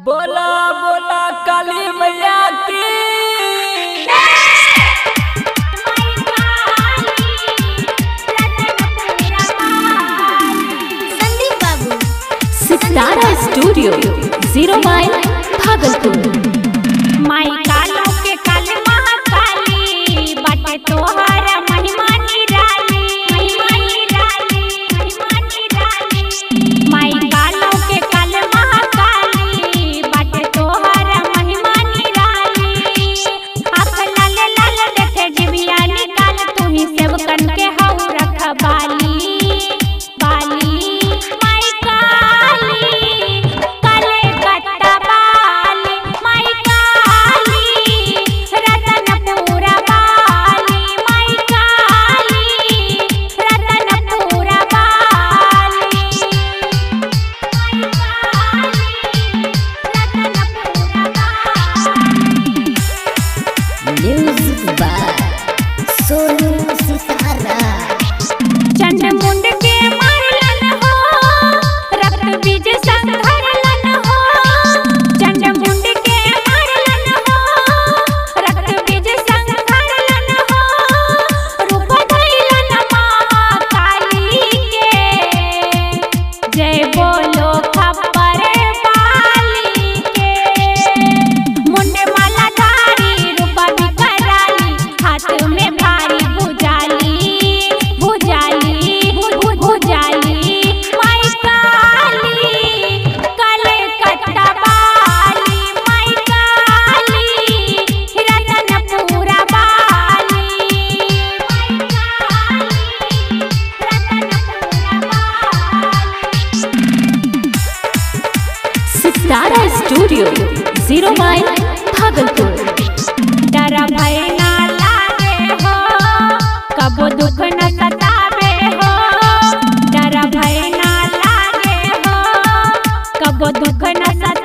बोला बोला काली मैया की संदीप बाबू सितारा स्टूडियो जीरो माइल भागलपुर माई कालो के काल महाकाली बाटे तोहर महिमा निराली महिमा निराली महिमा निराली माई कालो के काल महाकाली बाटे तोहर महिमा निराली आँख लाल लाल देखे जिबिया निकाल तू ही सेवकन के हऊ रखबाली बाली माई काली काले कट्टा बाली माई काली रतनपुरा बाली माई काली रतनपुरा बाली माई काली रतनपुरा बाली म्यूजिक बाय सोनू सितारा चंडमुंड के मारलन हो रक्त बीज संघरलन हो चंडमुंड के मारलन हो रक्त बीज संघरलन हो रूप धैलन महाकाली के जय बोलो खबर बाली के मुंड माला धारी रूपा भी कराली हाथ में भारी भुजाली भुजाली भु- भुजाली माई काली काले कट्टा बाली माई काली रतनपुरा बाली माई काली रतनपुरा बाली सितारा स्टूडियो जीरो माइल भागलपुर डर भय ना लागे हो कबो दुख न सतावे हो डर भय ना लागे हो कबो दुख न सतावे